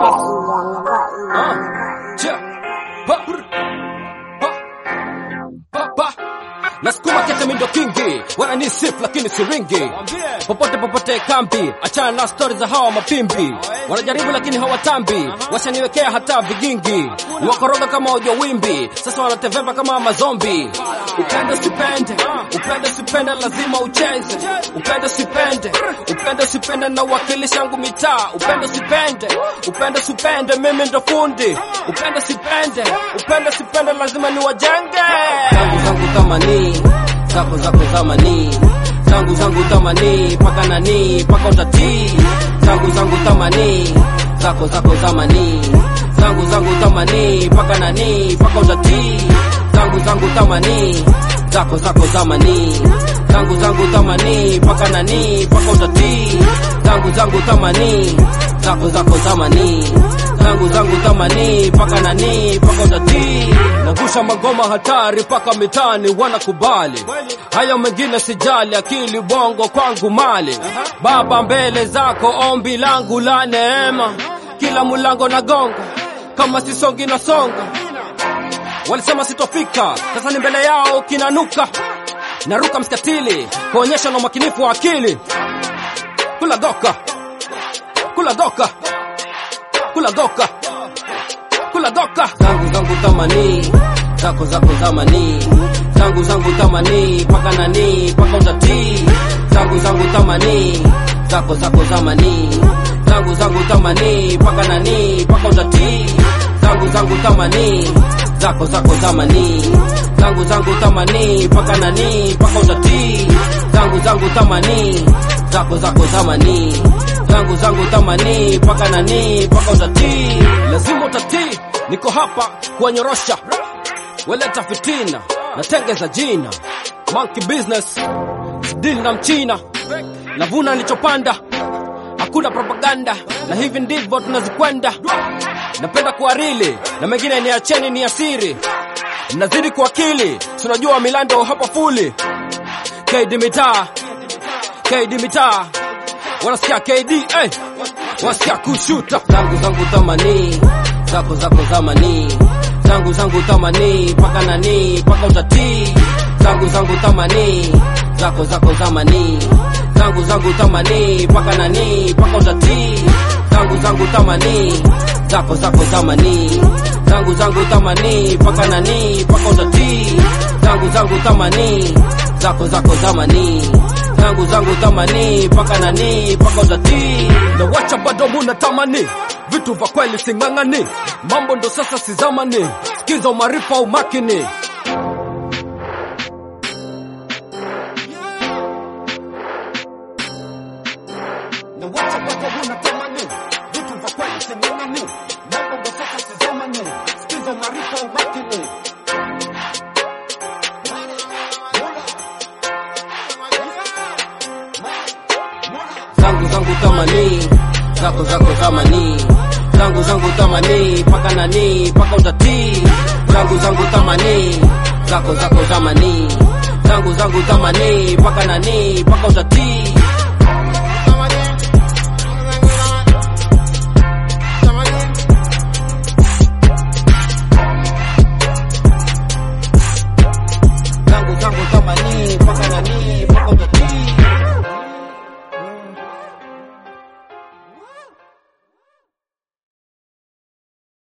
Nasukuma kete mindo kingi, wananisif lakini siringi. Popote popote kambi, achana na stori za hawa mapimbi. Wanajaribu lakini hawatambi, washaniwekea hata vigingi. Wakoroga kama ujo wimbi, sasa wanateveva kama mazombi. Upende sipende, upende sipende, lazima ucheze. Upende sipende, upende sipende, na wakilisha yangu mitaa. Upende sipende, upende sipende, mimi ndo fundi. Upende sipende, upende sipende, lazima niwajenge. Zangu zangu tamani, zako zako zamani. Zangu zangu tamani, paka nani, paka utatii. Zangu zangu tamani, zako zako zamani. Zangu zangu tamani, paka nani, paka utatii. Zangu zangu tamani, zako zako zamani. Zangu zangu tamani, paka nani, paka utatii. Zangu zangu tamani, zako zako zamani. Zangu zangu tamani, paka nani, paka utatii. Nangusha magoma hatari paka mitani wanakubali. Hayo mengine sijali, akili bongo kwangu mali. Baba mbele zako, ombi langu la neema. Kila mulango na gonga, kama sisongi na songa. Walisema sitofika, sasa ni mbele yao kinanuka. Naruka mskatili, kuonyesha na umakinifu wa akili. Kula doka, kula doka, kula doka, kula doka. Zangu zangu tamani, zako zako zamani. Zangu zangu tamani, paka nani, paka utatii. Zangu zangu tamani, zako zako zamani. Zangu zangu tamani, paka nani, paka utatii. Zangu zangu tamani, zako zako zamani. Zangu zangu tamani, paka nani, paka utatii. Zangu zangu tamani, zako zako zamani. Zangu zangu tamani, paka nani, paka utatii. Lazima utatii, niko hapa kuwanyorosha weleta fitina natengeza jina monkey business deal na mchina navuna nilichopanda hakuna propaganda na hivi ndivyo tunazikwenda napenda kuarili na mengine ni acheni ni asiri mnazidi kuakili tunajua milando hapa fuli kd mitaa kd mitaa wanasikia kd hey. wanasikia kushuta zangu zangu tamani zako zako zamani zangu zangu tamani paka nani paka utatii zangu zangu tamani zako zako zamani zangu zangu tamani paka nani paka utatii zangu zangu tamani zako zako zamani zangu zangu tamani paka nani paka utatii zangu zangu tamani zako zako zamani zangu zangu tamani paka nani paka utatii na wacha bado muna tamani vitu vya kweli sing'ang'ani mambo ndo sasa si zamani sikiza umarifa umakini na wacha bado muna tamani vitu vya kweli sing'ang'ani mambo ndo sasa si zamani sikiza umarifa umakini zangu zangu tamani zako zako zamani zangu zangu tamani paka nani paka utatii zangu zangu tamani zako zako zamani zangu zangu tamani paka nani paka utatii